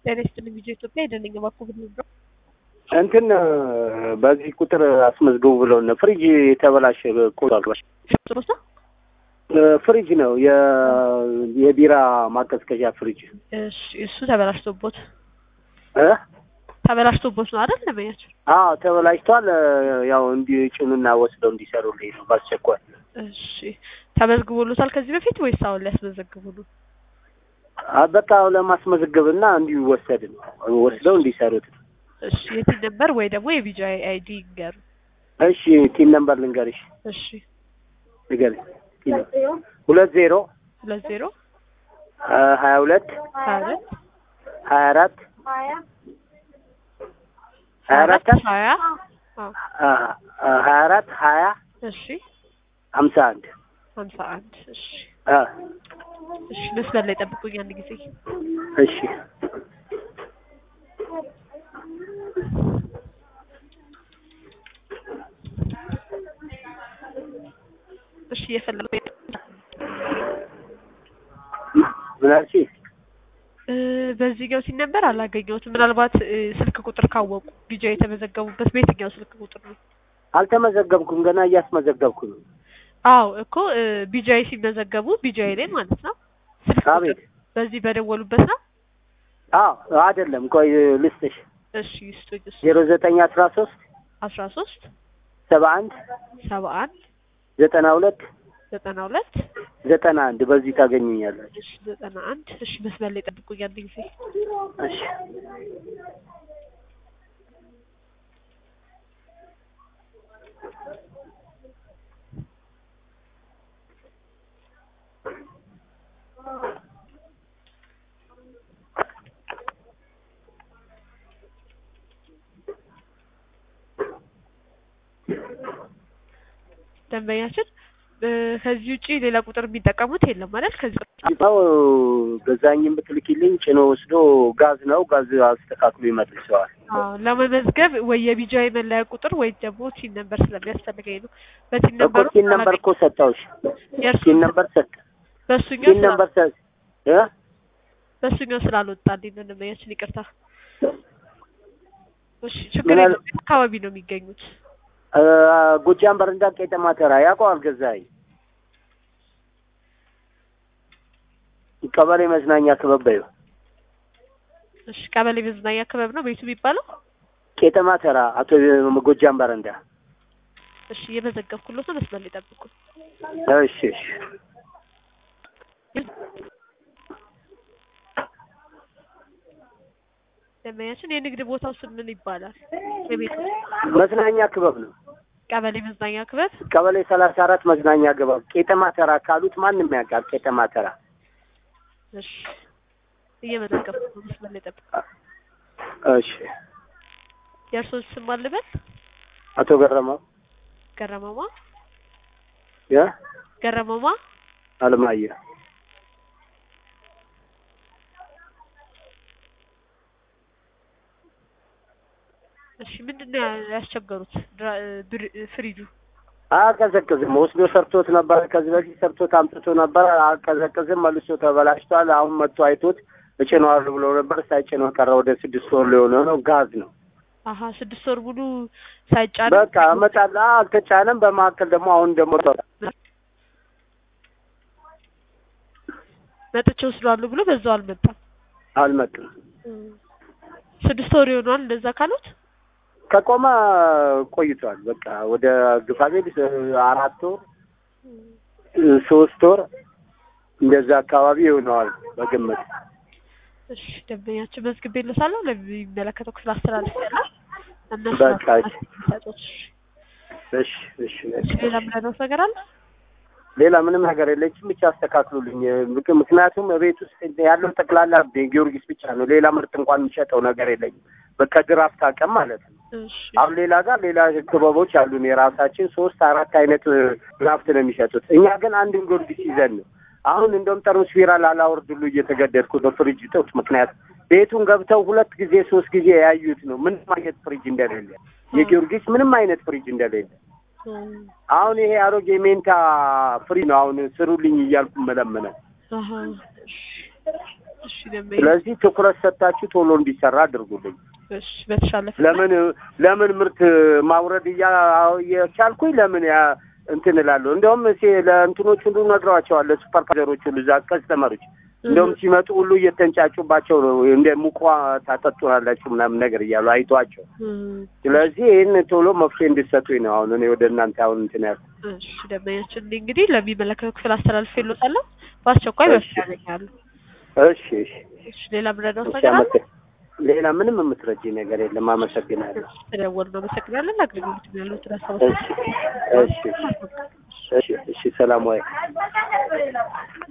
ጤና ይስጥልኝ ቪዲዮ ኢትዮጵያ የደነኝ ባኩ ብንብረ እንትን በዚህ ቁጥር አስመዝግቡ ብለውን ፍሪጅ የተበላሸ ቁጥር ጥሩሳ ፍሪጅ ነው የ- የቢራ ማቀዝቀዣ ፍሪጅ እሺ እሱ ተበላሽቶቦት እ ተበላሽቶቦት ነው አይደል ለመያቸው አዎ ተበላሽቷል። ያው እንዲጭኑና ወስደው እንዲሰሩልኝ ነው በአስቸኳይ። እሺ ተመዝግቦሎታል ከዚህ በፊት ወይስ አሁን ሊያስመዘግቡ ነው አ በቃ ለማስመዝገብና እንዲወሰድ ነው ወስደው እንዲሰሩት ነው። እሺ የቲን ነበር ወይ ደግሞ የቪዲዮ አይዲ ይንገሩ እሺ ቲን ነምበር ልንገርሽ፣ እሺ ንገርሽ። ቲን ሁለት ዜሮ ሁለት ዜሮ ሀያ ሁለት ሀያ ሁለት ሀያ አራት ሀያ አራት ሀያ አዎ ሀያ አራት ሀያ እሺ ሀምሳ አንድ ሀምሳ አንድ እሺ አ እሺ መስመር ላይ ጠብቁኝ አንድ ጊዜ እሺ እሺ እየፈለጉ ምን አልሽኝ? እ በዚህኛው ሲነበር አላገኘሁትም። ምናልባት እ ስልክ ቁጥር ካወቁ ቢጃ የተመዘገቡበት በየትኛው ስልክ ቁጥር ነው? አልተመዘገብኩም ገና እያስመዘገብኩ ነው። አዎ እኮ እ ቢጃይ ሲመዘገቡ ቢጃይ ላይ ማለት ነው። ስልክ ቁጥር አቤት በዚህ በደወሉበት ነው። አዎ አይደለም፣ ቆይ ልስጥሽ። እሺ ይስጡኝ። እሱ ዜሮ ዘጠኝ አስራ ሶስት አስራ ሶስት ሰባ አንድ ሰባ አንድ ዘጠና ሁለት ዘጠና ሁለት ዘጠና አንድ በዚህ ታገኙኛላችሁ። እሺ ዘጠና አንድ እሺ መስመር ላይ ጠብቁኝ አንድ ጊዜ እሺ ደንበኛችን እ ከዚህ ውጪ ሌላ ቁጥር የሚጠቀሙት የለም ማለት ከዚህ ነው ገዛኝም ብትልኪልኝ ጭኖ ወስዶ ጋዝ ነው ጋዝ አስተካክሎ ይመልሰዋል። አዎ ለመመዝገብ ወይ የቢጃይ መለያ ቁጥር ወይ ደግሞ ቲን ነምበር ስለሚያስፈልገኝ ነው። በቲን እኮ ነምበሩ ቲን ነምበር እኮ ሰጠሁሽ። የእርሱ ቲን ነምበር ሰጥ በሱኛው ቲን ነምበር ሰጥ እ በሱኛው ስላልወጣልኝ ነው ደንበኛችን ይቅርታ። እሺ ችግር ምን አለ- የለውም። የት አካባቢ ነው የሚገኙት? እ ጎጃም በረንዳ ቄጠማ ተራ ያውቀዋል ገዛኝ ቀበሌ መዝናኛ ክበብ በይው እሺ ቀበሌ መዝናኛ ክበብ ነው ቤቱ የሚባለው? ቄጠማ ተራ አቶ ጎጃም በረንዳ እሺ እየመዘገብኩሎት ነው። መስመር ላይ ጠብቁ። እሺ እሺ ደንበኛችን የንግድ ቦታው ስም ምን ይባላል? የቤቱ መዝናኛ ክበብ ነው ቀበሌ መዝናኛ ክበብ ቀበሌ ሰላሳ አራት መዝናኛ ክበብ ቄጠማ ተራ ካሉት ማንም ያውቃል ቄጠማ ተራ እሺ እየመዘገብኩ ነው። መስመር ላይ ጠብቁ። እሺ የእርስዎ ስም አልበል? አቶ ገረመው ገረመማ ያ ገረመማ አለማየሁ እሺ ምንድን ነው ያ- ያስቸገሩት? ድራ- ብር- ፍሪጁ አያቀዘቅዝም። ወስዶ ሰርቶት ነበረ። ከዚህ በፊት ሰርቶት አምጥቶ ነበረ። አያቀዘቅዝም። መልሶ ተበላሽቷል። አሁን መጥቶ አይቶት እጭነዋለሁ ብሎ ነበር። ሳይጭነው ቀረ። ወደ ስድስት ወር ሊሆነው ነው። ጋዝ ነው። አሀ ስድስት ወር ሙሉ ሳይጫን በቃ እመጣለሁ። አልተጫነም። በመካከል ደግሞ አሁን ደግሞ መጥቼ ወስዷለሁ ብሎ በዛው አልመጣም። አልመጡም። ስድስት ወር ይሆነዋል እንደዛ ካሉት። ከቆመ ቆይቷል። በቃ ወደ ግፋቤል አራት ወር ሶስት ወር እንደዛ አካባቢ ይሆነዋል በግምት። እሺ ደንበኛችን መዝግቤልዎታለሁ ለሚመለከተው ክፍል አስተላልፌያለሁ። እነሱ በቃ ናቸው የሚሰጡት። እሺ እሺ እሺ ሌላ የምንለው ነገር አለ? ሌላ ምንም ነገር የለችም። ብቻ አስተካክሉልኝ። ምክ- ምክንያቱም ቤት ውስጥ ያለው ጠቅላላ ጊዮርጊስ ብቻ ነው። ሌላ ምርት እንኳን የሚሸጠው ነገር የለኝም። በቃ ድራፍት አቅም ማለት ነው። እሺ አሁን ሌላ ጋር ሌላ ክበቦች አሉን የራሳችን ሶስት አራት አይነት ድራፍት ነው የሚሸጡት። እኛ ግን አንድን ጊዮርጊስ ይዘን ነው። አሁን እንደውም ጠርሙስ ቢራ ላላወርድ ሁሉ እየተገደድኩ ነው። ፍሪጅ እጦት ምክንያት ቤቱን ገብተው ሁለት ጊዜ ሶስት ጊዜ ያዩት ነው ምንም አይነት ፍሪጅ እንደሌለ የጊዮርጊስ ምንም አይነት ፍሪጅ እንደሌለ እም፣ አሁን ይሄ አሮጌ ሜንታ ፍሪ ነው። አሁን ስሩልኝ እያልኩ መለመነ አሀ፣ እሺ። እሺ ደንበኛ ስለዚህ ትኩረት ሰጥታችሁ ቶሎ እንዲሰራ አድርጉልኝ። እሺ በተሻለ ፍጥነት ለምን ለምን ምርት ማውረድ እያ እየቻልኩኝ ለምን ያ እንትን እላለሁ። እንደውም ሴ- ለእንትኖች ሁሉ ነግረዋቸዋል፣ ለሱፐርቫይዘሮች ሁሉ እዛ ከስተመሮች እንደውም ሲመጡ ሁሉ እየተንጫጩባቸው ነው እንደ ሙቋ ታጠጡናላችሁ ምናምን ነገር እያሉ አይቷቸው። እም፣ ስለዚህ ይህን ቶሎ መፍትሄ እንድሰጡኝ ነው አሁን እኔ ወደ እናንተ አሁን እንትን ያልኩት። እሺ ደንበኛችን እኔ እንግዲህ ለሚመለከተው ክፍል አስተላልፌ እልዎታለሁ። በአስቸኳይ እሺ። መፍትሄ ያገኛሉ። እሺ እሺ እሺ ሌላ ምረዳው እሺ፣ ነገር አለ? አመሰግ- ሌላ ምንም የምትረጂ ነገር የለም። አመሰግናለሁ። ተደወሉ ነው። አመሰግናለን። አገልግሎት ያሉት ራሳው እሺ እሺ እሺ እሺ እሺ ሰላም ዋይ